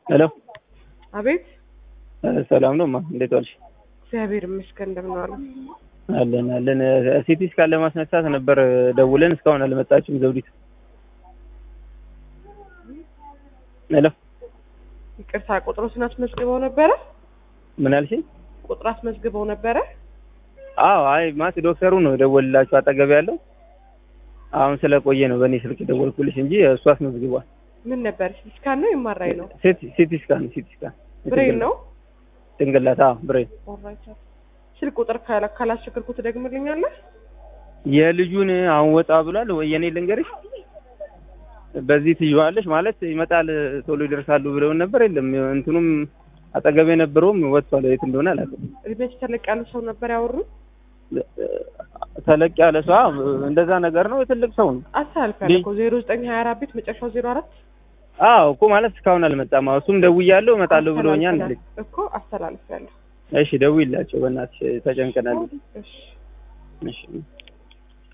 ሄሎ አቤት ሰላም ነው ማ እንዴት ዋልሽ? እግዚአብሔር ይመስገን እንደምን ዋሉ? አለን አለን። ሲቲ ስካን ለማስነሳት ነበር ደውለን እስካሁን አልመጣችም ዘውዲት። ሄሎ ይቅርታ ቁጥሮትን አስመዝግበው ነበረ? ምን አልሽኝ? ቁጥር አስመዝግበው ነበረ? አዎ አይ ማለት ዶክተሩ ነው የደወልላችሁ አጠገብ ያለው አሁን ስለቆየ ነው በእኔ ስልክ ደወልኩልሽ እንጂ እሱ አስመዝግቧል። ምን ነበር? ሲቲ ስካን ነው የማራይ ነው? ሲቲ ስካን ሲቲ ስካን ብሬን ነው? ጭንቅላት አዎ ብሬን ኦልራይት። ስልክ ቁጥር ካላ- ካላስቸገርኩ ትደግምልኛለህ? የልጁን አሁን ወጣ ብሏል ወይ የኔ ልንገርሽ በዚህ ትይዋለሽ ማለት ይመጣል ቶሎ ይደርሳሉ ብለውን ነበር የለም እንትኑም አጠገብ የነበረውም ወጥቷል የት እንደሆነ አላውቅም እድሜያቸው ተለቅ ያሉ ሰው ነበር ያወሩ? ተለቅ ያለ ሰው አዎ፣ እንደዛ ነገር ነው ትልቅ ሰው ነው አስተላልፊያለሁ እኮ ዜሮ ዘጠኝ ሀያ አራት ቤት መጨረሻው ዜሮ አራት አዎ እኮ ማለት እስካሁን አልመጣም አዎ እሱም ደውያለሁ እመጣለሁ ብሎኛል አለኝ እኮ አስተላልፊያለሁ። እሺ ደውይላቸው በእናትሽ ተጨንቀናል እሺ እሺ